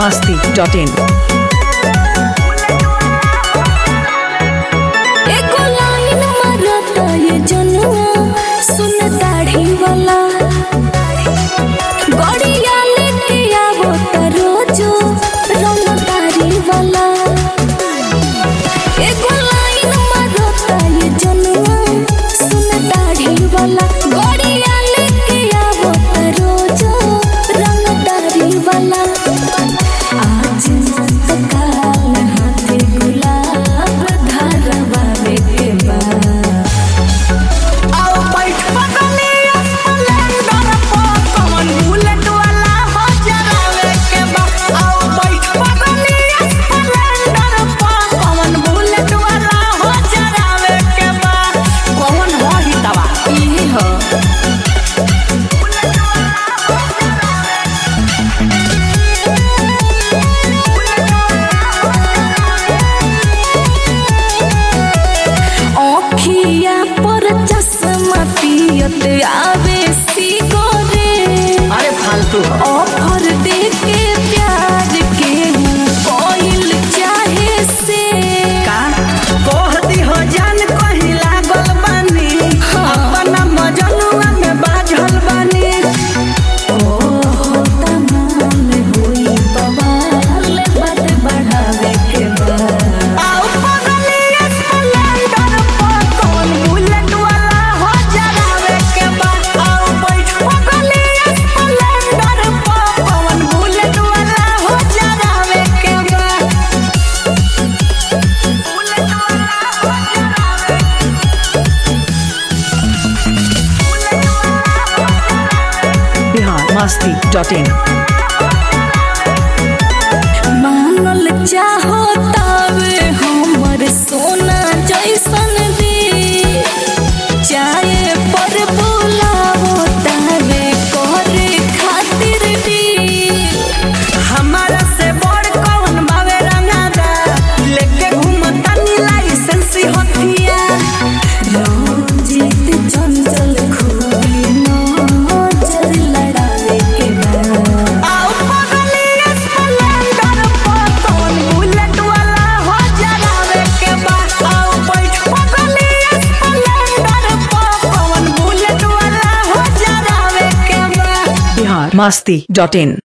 masti.in. एको line मारता ये जनुआ सुन दाढ़ी वाला गड़िया लेके आवो त रोजो रंग दाढ़ी वाला एको लाइन मारता ये जनुआ सुन दाढ़ी वाला गड़िया लेके आवो त रोजो रंग दाढ़ी वाला आज मत काल हाथे गुलाब धारवावे के बा आओ बैठ पगली स्प्लेंडर पर कौन बुलेट वाला हो जरावे के बा आओ बैठ पगली स्प्लेंडर पर कौन बुलेट वाला हो जरावे के बा कौन हो ही दवा ई हो ओखिया पर चश्मा पियत आवे सिगरे अरे फालतू हो ऑफर दे के प्यार के कोइल चाहे से का कह दी हो जान कहीं लागल बानी अपना मजनुआ में बाझल बानी ओ तमाम हुई बवाल बद बढ़ावे के बा आओ पगली स्प्लेंडर पर कौन बुलेट वाला हो जरावे के बा आओ बैठ पगली स्प्लेंडर पर कौन बुलेट वाला हो जरावे के बा बुलेट वाला हो जरावे Bihar masti.in. मानल चाहो तावे हमर सोना जैसन दे चाहे पर बुलावो तावे करे खातिर भी हमारा से बड़ कौन बावे रंगादा लेके घूमतानी लाइसेंस हथिया रंजित चंचल खूबी नजर लड़ावे के बा आओ पगली स्प्लेंडर पर कौन बुलेट वाला हो जरावे के बा आओ बैठ पगली स्प्लेंडर पर कौन बुलेट वाला हो जरावे के बा Bihar masti.in.